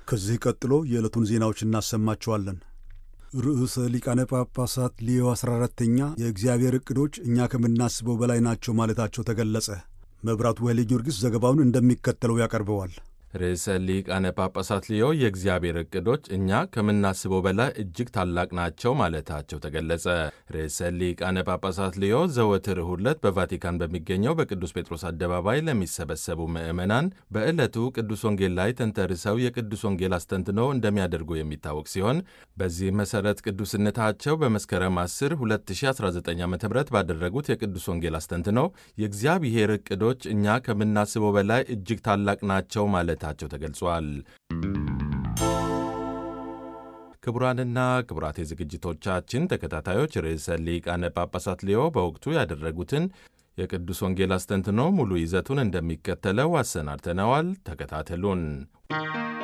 ከዚህ ቀጥሎ የዕለቱን ዜናዎች እናሰማችኋለን። ርዕሰ ሊቃነ ጳጳሳት ሊዮ 14ተኛ የእግዚአብሔር ዕቅዶች እኛ ከምናስበው በላይ ናቸው ማለታቸው ተገለጸ። መብራቱ ኃይሌ ጊዮርጊስ ዘገባውን እንደሚከተለው ያቀርበዋል። ርዕሰ ሊቃነ ጳጳሳት ሊዮ የእግዚአብሔር ዕቅዶች እኛ ከምናስበው በላይ እጅግ ታላቅ ናቸው ማለታቸው ተገለጸ። ርዕሰ ሊቃነ ጳጳሳት ሊዮ ዘወትር እሁድ ዕለት በቫቲካን በሚገኘው በቅዱስ ጴጥሮስ አደባባይ ለሚሰበሰቡ ምዕመናን በዕለቱ ቅዱስ ወንጌል ላይ ተንተርሰው የቅዱስ ወንጌል አስተንትኖ እንደሚያደርጉ የሚታወቅ ሲሆን በዚህ መሠረት ቅዱስነታቸው በመስከረም 10 2019 ዓ ም ባደረጉት የቅዱስ ወንጌል አስተንትኖ የእግዚአብሔር ዕቅዶች እኛ ከምናስበው በላይ እጅግ ታላቅ ናቸው ማለት ታቸው ተገልጿል። ክቡራንና ክቡራት የዝግጅቶቻችን ተከታታዮች ርዕሰ ሊቃነ ጳጳሳት ሊዮ በወቅቱ ያደረጉትን የቅዱስ ወንጌል አስተንትኖ ሙሉ ይዘቱን እንደሚከተለው አሰናድተነዋል። ተከታተሉን።